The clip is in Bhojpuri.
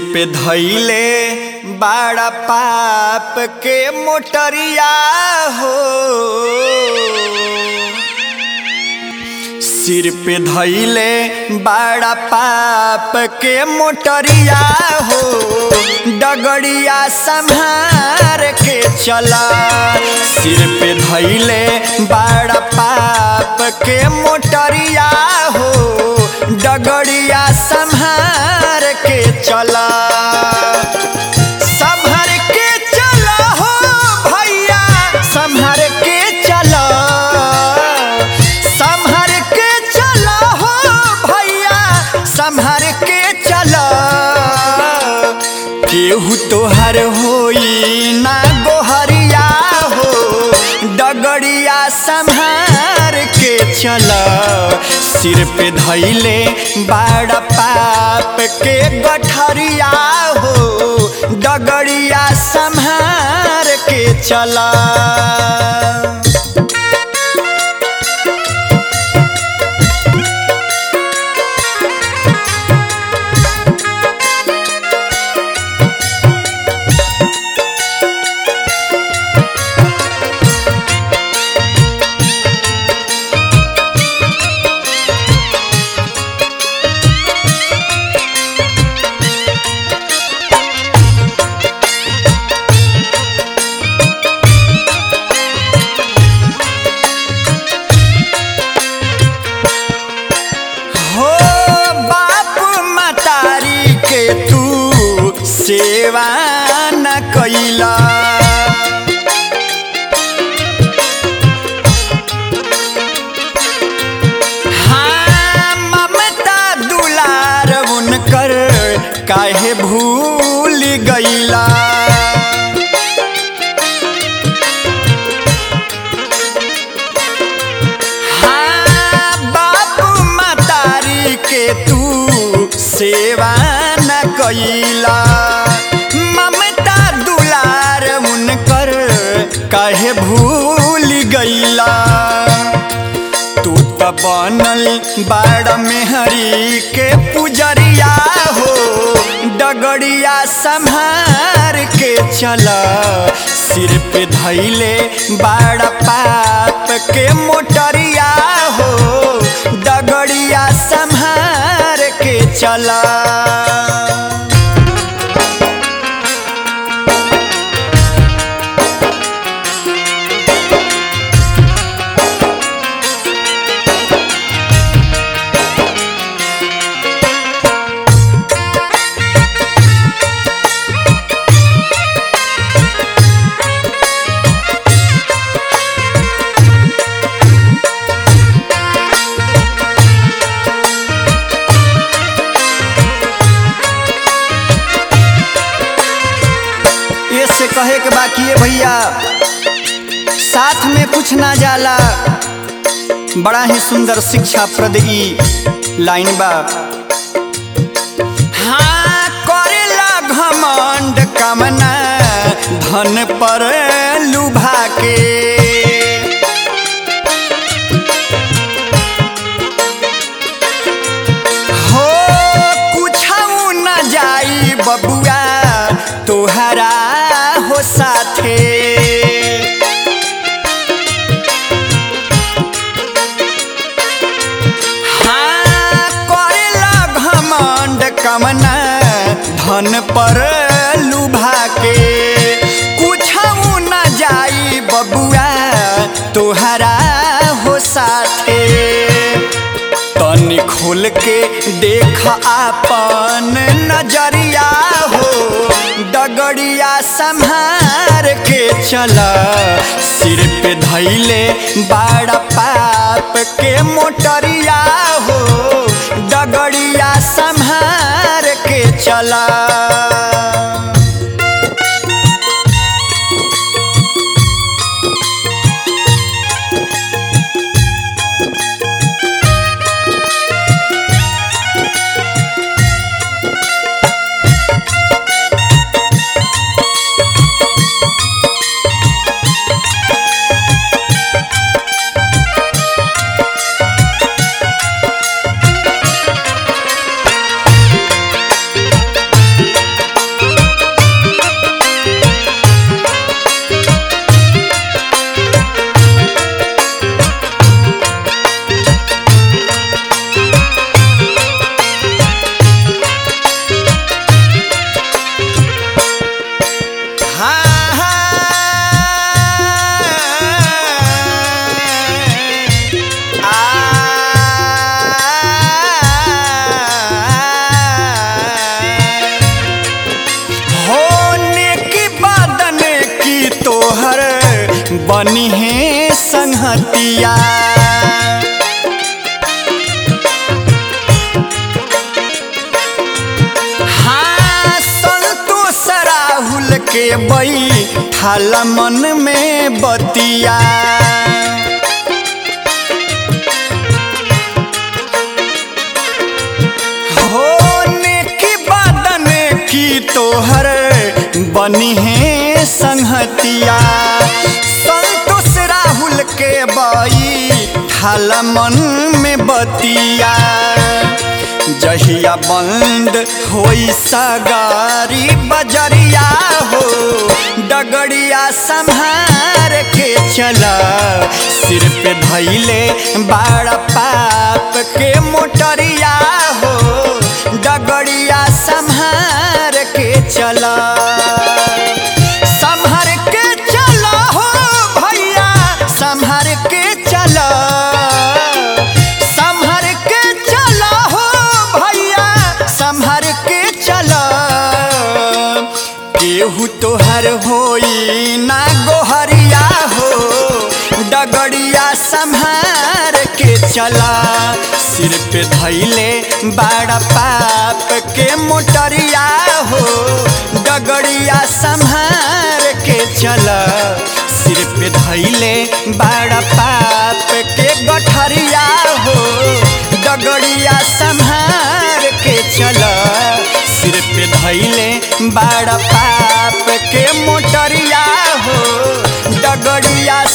पे धैले बड़ा पाप के मोटरिया हो सिर पे धैले बड़ा पाप के मोटरिया हो डगड़िया संभार के चला सिर पे धैले बड़ा पाप के मोटरिया हो डगड़िया संभार के चला संभर के चला हो भैया संभर के चला संभर के चला हो भैया संभर के चला केहू तोहर होई ना गोहरिया हो डगड़िया संभार के चला सिर पे धैले बड़ा पाप के गठरिया हो डगड़िया संभार के चला हो बाप मतारी के तू सेवा न कैला हाँ, ममता दुलार उनकर काहे भूल गईला हाँ, बाप मतारी के तू सेवा न कैला ममता दुलार उनकर काहे भूल गईला तू त बनल बाड़ मेहरी के पुजरिया हो डगड़िया संभार के चला सिर पे धैले बाड़ पाप के मोटरिया हो डगड़िया संभार के चला ये से कहे के बाकी है भैया साथ में कुछ ना जाला बड़ा ही सुंदर शिक्षा प्रद ई लाइन बा हाँ करेला घमंड कामना धन पर लुभा के हो कुछऊ न जाई बबुआ तोहरा हो साथे हाँ करेला घमंड कमना धन पर लुभा के कुछऊ न जाई बबुआ तोहरा हो साथे तनी खोल के देख आपन नजरिया हो डगड़िया संभार के चला सिर पे धैले बड़ा पाप के मोटरिया हो डगड़िया संभार के चला संहतिया हाँ संतोष राहुल के बई ठाल मन में बतिया होने की बदन की तोहर बनी है संहतिया संतोष राहुल के बई ठाल मन में बतिया जहिया बंद होई सगारी बजरिया हो डगड़िया संहार के चला सिर पे धैले बाड़ा पाप के मोटरिया हो डगड़िया संहार के चला संहार के चला हो भैया संहार के चला संभर के चला हो भैया संभर के चला केहू तोहर होई ना गोहरिया हो डगड़िया संभार के चला सिर पे धैले बड़ा पाप के मोटरिया हो डगड़िया संभार के चला सिर पे धैले बड़ा पाप के गठरिया हो डगड़िया संभार के चला सिर पे धैले बड़ा पाप के मोटरिया हो डगड़िया